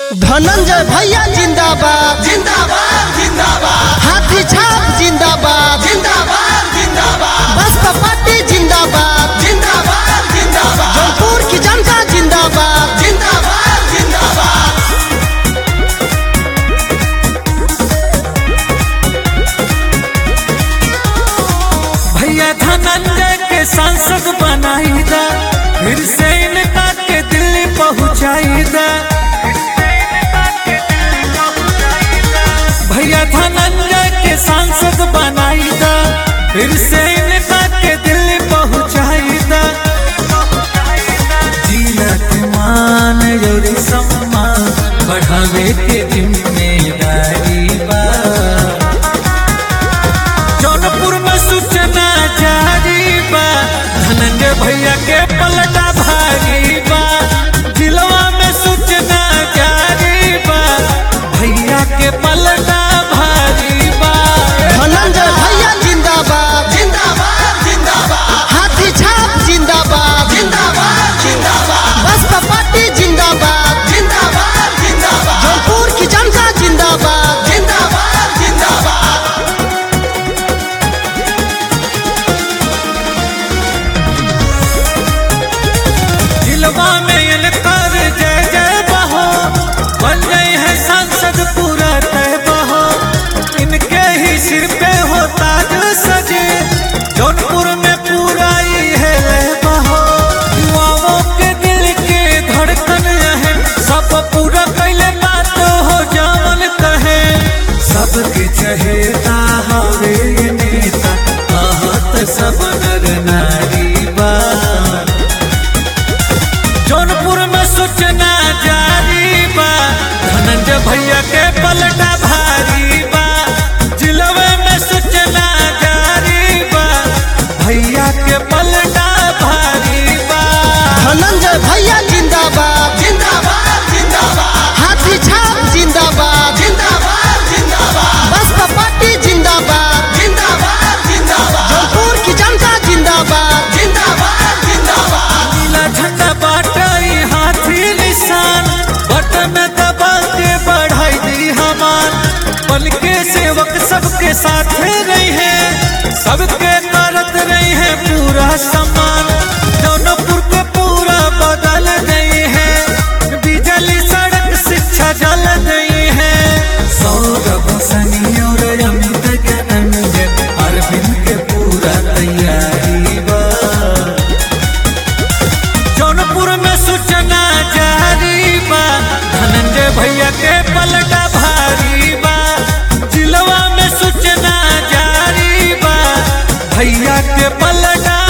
धनंजय भैया जिंदाबाद जिंदाबाद जिंदाबाद हाथी छाप जिंदाबाद जिंदाबाद जिंदाबाद बसपा पार्टी जिंदाबाद जिंदाबाद जिंदाबाद जौनपुर की जनता जिंदाबाद जिंदाबाद जिंदाबाद भैया धनंजय के सांसद बनाई दा फिर से इनका के दिल्ली पहुंचाई दा भैया धनंजय के सांसद बनाई दा फिर से इनका के दिल्ली पहुंचाई दा जीनत मान और सम्मान बढ़ावे के जिम्मेदारी बा जौनपुर में सूचना जारी बा धनंजय भैया के पलटा भारी बा जिलवा में सूचना जारी बा भैया के पलटा भारी बा धनंजय भैया जिंदाबाद जिंदाबाद जिंदाबाद हाथी छाप जिंदाबाद जिंदाबाद जिंदाबाद बसपा पार्टी जिंदाबाद जिंदाबाद जिंदाबाद जौनपुर की जनता जिंदाबाद जिंदाबाद जिंदाबाद जिलवा में इनकर जय जय बहो बन गई है सांसद पूरा तय बहो इनके ही सिर पे हो ताज सजे जौनपुर में पूरा ही है लय बहो युवाओं के दिल के धड़कन है सब पूरा कैले बात हो जावन कहे सबके चहेता हवे ये नेता कहत सब नर नारी बा जौनपुर में सूचना जारी बा धनंजय भैया के पलटा भारी बा जिलवे में सूचना जारी बा भैया के पलटा भारी बा धनंजय भैया जिंदाबाद जिंदाबाद जिंदाबाद हाथी छाप जिंदाबाद जिंदाबाद जिंदाबाद बसपा पार्टी जिंदाबाद जिंदाबाद जिंदाबाद जौनपुर की जनता जिंदाबाद जिंदाबाद जिंदाबाद नीला झंडा बाटाई हाथी निशान बटन दबा के बढ़ाई दी हमान बल के सेवक सबके साथ रही है सबके करत रही है पूरा सम्मान जौनपुर को पूरा बदल गई है बिजली सड़क शिक्षा जल गई है सौरभ सनी और अमित के अंजन अरविंद के पूरा तैयारी बा जौनपुर में सूचना जारी बा धनंजय भैया के पलटा भारी बा जिलवा में सूचना जारी बा भैया के पलटा